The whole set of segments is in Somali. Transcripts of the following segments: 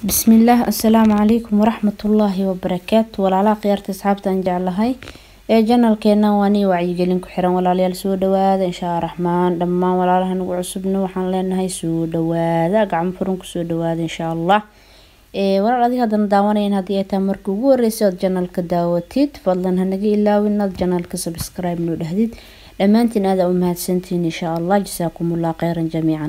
bismillaah assalaamu calaykum waraxmatullaahi wabarakaatu walaalaha khiyaarta asxaabta aan jeclahay ee janalkeena waa nii wacyigelin ku xiran walaalayaal soo dhawaada inshaa raxmaan dhammaan walaalaha nagu cusubna waxaan leenahay soo dhawaada gacmo furan kusoo dhawaada inshaa allah walaal adiga haddana daawanayn haddii ay tahay markii ugu horreysay ood janalka daawatid fadlan hanaga ilaawin inaad janalka subscribe noo dhahdid dhammaantiin aada u mahadsantiin inshaa allah jasaakumullah kheyran jamiican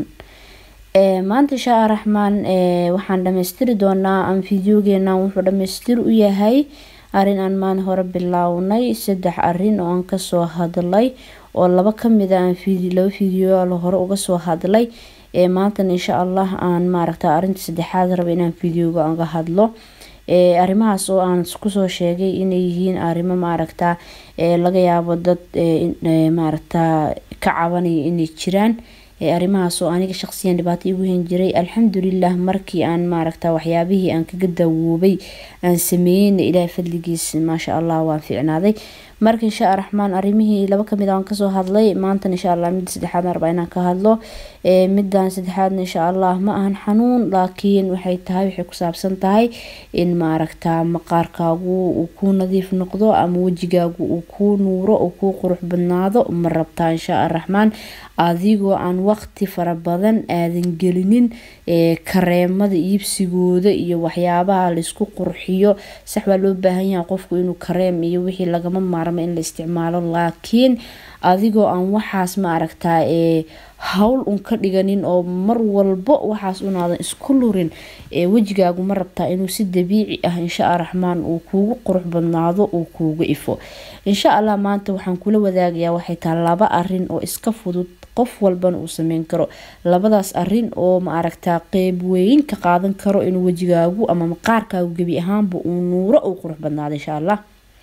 maanta inshaa raxmaan waxaan dhamaystiri doonaa ama fideogeena wuxuu dhamaystir u yahay arin aan maan hore bilaawnay saddex arin oo aan kasoo hadlay oo laba kamida aan laba fideoal hore uga soo hadlay maantana insha allah aan maaragta arinta saddexaad raba inaan fideoga aga hadlo arrimahaas oo aan kusoo sheegay inay yihiin arrimo maaragta laga yaabo dad maaragta ka cabanaya inay jiraan arrimahaas oo aniga shaqsiyan dhibaato igu hen jiray alxamdulilah markii aan maaragta waxyaabihii aan kaga dawoobay aan sameeyeyna ilaahay fadligiis maasha allah waan fiicnaaday marka insha raxmaan arrimihii laba kamid aan kasoo hadlay maantana insha allah midda saddexaadna rabaa inaan ka hadlo middan saddexaadna insha allah ma ahan xanuun laakiin waxay tahay waxay ku saabsan tahay in maaragta maqaarkaagu uu kuu nadiif noqdo ama wejigaagu uu kuu nuuro uu kuu qurux badnaado ma rabtaa insha raxmaan adigoo aan waqti fara badan aadan gelinin kareemada iibsigooda iyo waxyaabaha laysku qurxiyo sax waa loo baahan yahay qofku inuu kareem iyo wixii lagama maarmo in la isticmaalo laakiin adigoo aan waxaas ma aragtaa hawl un ka dhiganin oo mar walbo waxaas unaadan isku lurin wejigaagu ma rabtaa inuu si dabiici ah insha raxmaan uu kuugu qurux badnaado uu kuugu ifo insha allah maanta waxaan kula wadaagayaa waxay tahay laba arin oo iska fudud qof walbana uu sameyn karo labadaas arin oo ma aragtaa qeyb weyn ka qaadan karo inuu wejigaagu ama maqaarkaagu gebi ahaanba uu nuuro uu qurux badnaado insha allah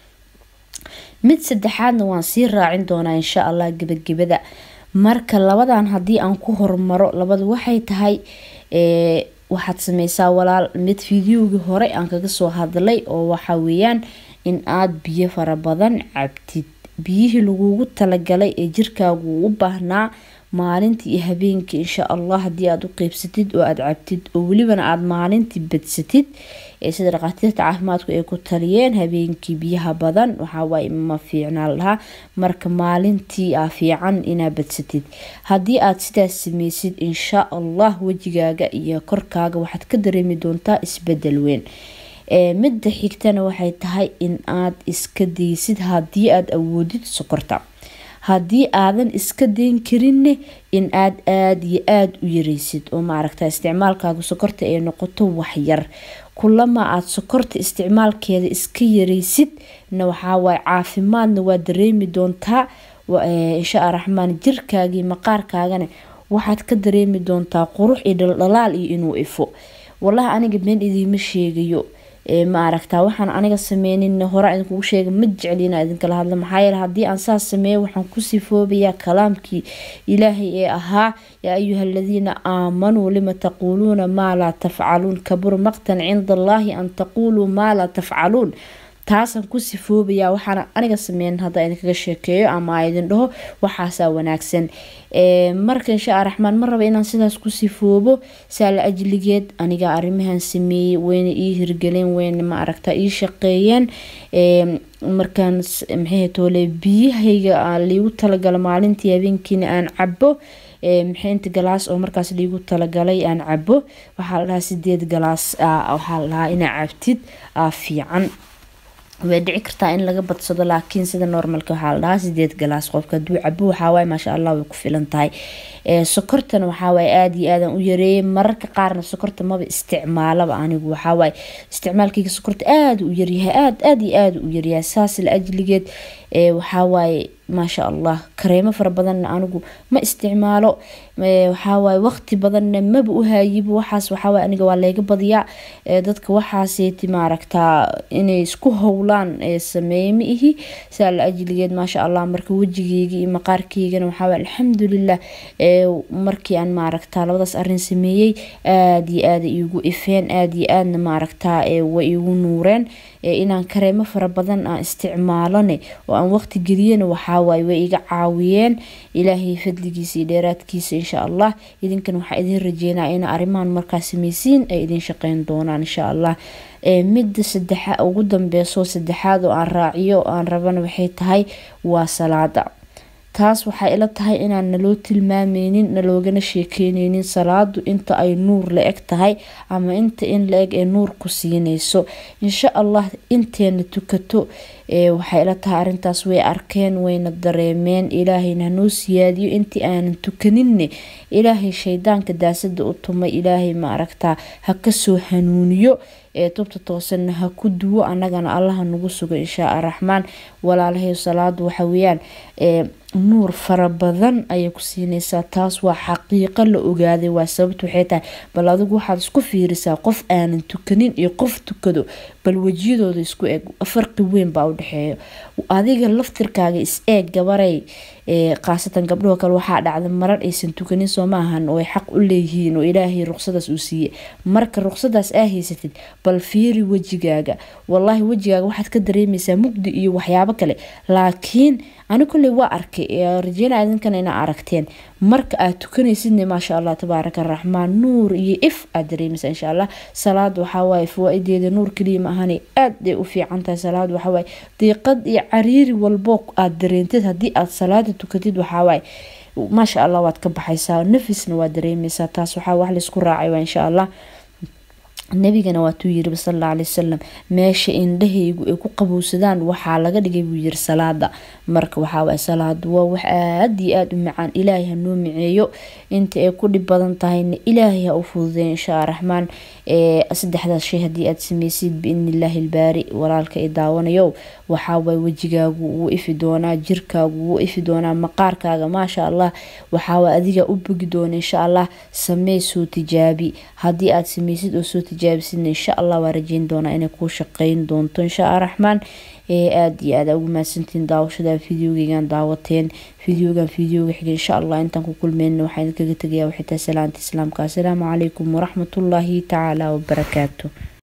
mid saddexaadna waan sii raacin doonaa insha allah gebagabada marka labadan haddii aan ku hormaro labada waxay tahay waxaad sameysaa walaal mid fideogii hore aan kaga soo hadlay oo waxa weeyaan in aada biyo fara badan cabtid biyihii lagugu talagalay ee jirkaagu u baahnaa maalintii iyo habeenkii insha allah haddii aada u qeybsatid oo aada cabtid oo welibana aada maalintii badsatid sida dhaqaatiirta caafimaadku ay ku taliyeen habeenkii biyaha badan waxawaaye ma fiicnaa lahaa marka maalintii a fiican inaa badsatid haddii aada sidaas sameysid insha allah wejigaaga iyo korkaaga waxaad ka dareemi doontaa isbedel weyn midda xigtana waxay tahay in aad iska daysid haddii aada awoodid sokorta haddii aadan iska dayn karinne in aad aada iyo aada u yareysid oo maaragta isticmaalkaaga sokorta ay noqoto waxyar kulama aada sokorta isticmaalkeeda iska yareysid na waxaawaay caafimaadna waa dareemi doontaa insha raxmaan jirkaagii maqaarkaagana waxaad ka dareemi doontaa qurux iyo dhaldhalaal iyo inuu ifo walahi aniga been idiima sheegayo ma aragtaa waxaan aniga sameynin hore idinkugu sheega ma jeclina idinkala hadla maxaa yeele haddii aan saas sameeyo waxaan ku sifoobayaa kalaamkii ilaahay ee ahaa yaa ayuha aladiina aamanuu lima taquuluuna maa laa tafcaluun kabur maqtan cinda allaahi an taquuluu maa laa tafcaluun taasaan ku sifoobayaa waxaana aniga sameyn hadda idinkaga sheekeeyo ama idin dhaho waxaasaa wanaagsan marka insha raxmaan ma raba inaan sidaas ku sifoobo saala ajligeed aniga arrimahan sameeyey wayna ii hirgeleen wayna ma aragta ii shaqeeyeen markaan maxay toole biyahayga liigu talagala maalintii habeenkiina aan cabo maxaynta galaas oo markaas liigu talagalay aan cabo waxaa la dhahaa sideed galaas waxaa la dhahaa inaa cabtid fiican way dhici kartaa in laga badsado laakiin sida normalka waxaa la dhahaa sideed galaas qofka haduu cabo waxaawaay maasha allah way ku filan tahay sokortana waxaawaay aada iyo aadan u yareeyay mararka qaarna sokorta maba isticmaalaba anigu waxaawaay isticmaalkayga sokorta aada u yaryahay aada aada iyo aada u yaryahay saas la ajligeed waxawaaye maasha allah kareemo fara badanna anigu ma isticmaalo waxawaaye waqti badanna maba u haayibo waxaas waxawaaye aniga waa layga badiyaa dadka waxaaseeti maaragtaa inay isku howlaan sameeye ma ihi saa la ajligeed maasha allah marka wejigeyga iyo maqaarkeygana waxawaaye alxamdulilah markii aan maaragtaa labadaas arin sameeyey aada iyo aada iigu ifeen aada iyo aadna maaragtaa way iigu nuureen inaan kareemo fara badan aan isticmaalone oo aan waqti geliyena waxaawaay way iga caawiyeen ilaahay fadligiisa iyo dheeraadkiisa insha allah idinkan waxaa idin rajeynaa in arrimahan markaa sameysiin ay idin shaqeyn doonaan insha allah midda sadexa ugu dambeyso saddexaad oo aan raaciyo oo aan rabana waxay tahay waa salaada taas waxay ila tahay inaan naloo tilmaameynin naloogana sheekeyneynin salaadu inta ay nuur la eg tahay ama inta in la eg ee nuur ku siineyso insha allah inteena tukato waxay ila tahay arintaas way arkeen wayna dareemeen ilaahayna hanoo siyaadiyo intii aanan tukaninne ilaahay shaydaanka daasada u tumay ilaahay ma aragtaa ha kasoo hanuuniyo ee tubta toosanna ha ku duwo annagana allaha nagu sugo inshaa araxmaan walaalahay salaadu waxa weyaan nuur fara badan ayay ku siineysaa taas waa xaqiiqo la ogaaday waa sababta waxay tahay bal adigu waxaad isku fiirisaa qof aanan tukanin iyo qof tukado bal wejiyadooda isku eeg farqi weyn baa u dhexeeya adiga laftirkaaga is eeg gabaray khaasatan gabdhaho kale waxaa dhacda marar aysan tukanin soo maahan oo ay xaq u leeyihiin oo ilaahay ruqsadaas uu siiyey marka ruqsadaas aa haysatid bal fiiri wejigaaga wallaahi wejigaaga waxaad ka dareemeysaa mugdi iyo waxyaabo kale laakiin ani kolley waa arkay rajeynaa idinkan ina aragteen marka aad tukanaysidne maasha allah tabaaraka araxmaan nuur iyo if aad dareemeysa insha allah salaad waxawaaye fawaa-ideeda nuur kaliya ma ahani aad ay u fiican tahay salaad waxawaaye diiqad iyo cariiri walbo aad dareentid haddii aad salaada tukatid waxawaaye maasha allah waad ka baxaysaa nafisna waad dareemeysaa taas waxaa wax laysku raacay waa insha allah nabigana waatuu yiri sala alay wasalam meesha indhahaygu ay ku qabowsadaan waxaa laga dhigay buu yiri salaada marka waxaawaay salaadu waa wax aad iyo aada u macaan ilaahay hanoo miceeyo inta ay ku dhib badan tahayna ilaahay ha u fududeeyo insha raxmaan saddexdaas shay haddii aad sameysid biidni illaahi ilbaari walaalka i daawanayo waxaawaay wejigaagu wuu ifi doonaa jirkaagu wuu ifi doonaa maqaarkaaga maasha allah waxaawaay adiga u bogi doona insha allah samee soo tijaabi haddii aad sameysid oo soo tijaabisidna insha allah waa rajeyn doonaa inay kuu shaqeyn doonto insha araxmaan aada iyo aada ugu mahadsantiin daawashada videogeygan daawateen videogan videoga xiga insha allah intaan ku kulmeyna waxaa idinkaga tegayaa waxay tahay salaanta islaamka assalaamu calaykum waraxmatullaahi tacaala wabarakaatu